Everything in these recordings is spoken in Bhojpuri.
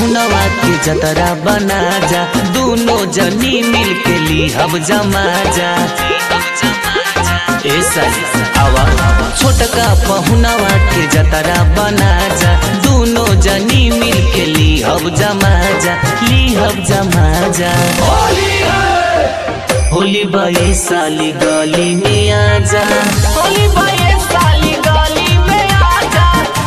पहुनवा के जतरा बना जा दोनों जनी मिल के ली हब जमा जा ए साली आवा छोटका पहुनवा के जतरा बना जा दोनों जनी मिल के ली हब जमा जा ली हब जमा जा होली बाई साली गली में आ जा होली बाई साली गली में आ जा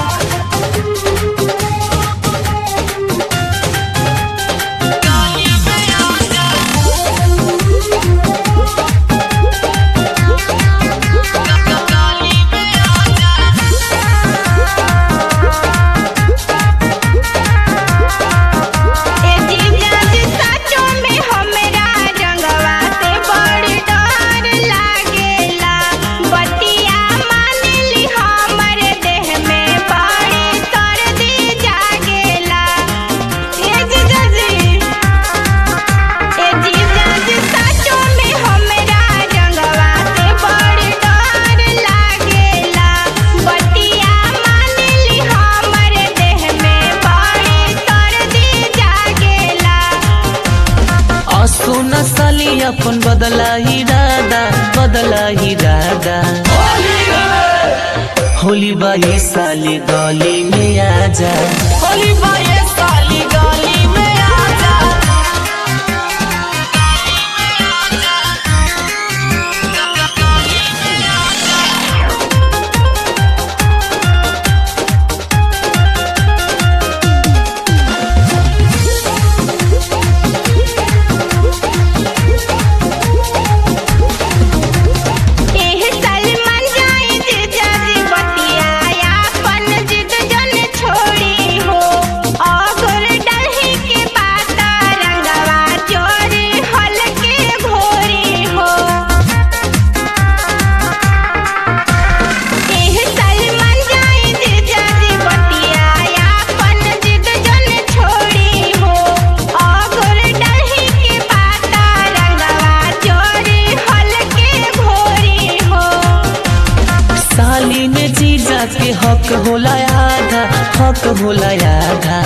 ए जीजा जी साचो में हमरा रंगवा से बड़ डर लागेला बतिया मानली हमर देह में बड़ी सर्दी जागेला ए जीजा जी ए जीजा जी साचो में हमरा रंगवा से बड़ डर लागेला बतिया मानली हमर देह में बड़ी सर्दी जागेला असो नसली अपन बदला इरादा बदला इरादा होली बाई साली गली में आ जा होली बाई साली गली में आ जा एह सलमान जाई जीजा जी बतिया अपन जिद जन छोड़ी हो अगर डलही के बाता रंगवा चोरी हलके भोरी हो एह सलमान जाई जीजा जी बतिया अपन जिद जन छोड़ी हो अगर डलही के बाता रंगवा चोरी हलके भोरी हो साली में जीजा के हक होला आधा हक होला आधा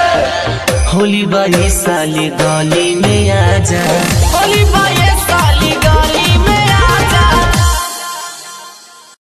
होली बाई साली गली में आ जा होली बाई साली